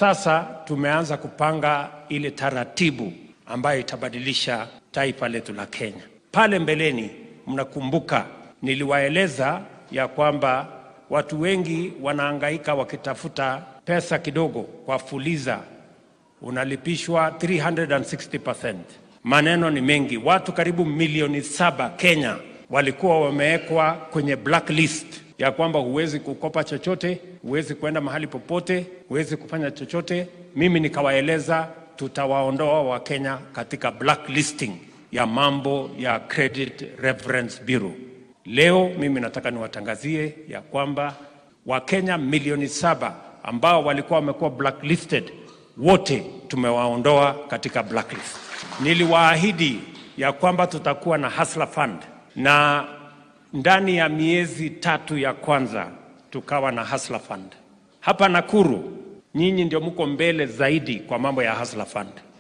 sasa tumeanza kupanga ile taratibu ambayo itabadilisha taifa letu la Kenya. Pale mbeleni, mnakumbuka niliwaeleza ya kwamba watu wengi wanahangaika wakitafuta pesa kidogo kwa Fuliza, unalipishwa 360%. Maneno ni mengi. Watu karibu milioni saba Kenya walikuwa wamewekwa kwenye blacklist ya kwamba huwezi kukopa chochote, huwezi kwenda mahali popote, huwezi kufanya chochote. Mimi nikawaeleza tutawaondoa Wakenya katika blacklisting ya mambo ya Credit Reference Bureau. Leo mimi nataka niwatangazie ya kwamba Wakenya milioni saba ambao walikuwa wamekuwa blacklisted wote tumewaondoa katika blacklist. Niliwaahidi ya kwamba tutakuwa na Hustler Fund na ndani ya miezi tatu ya kwanza tukawa na Hustler Fund. Hapa Nakuru nyinyi ndio mko mbele zaidi kwa mambo ya Hustler Fund.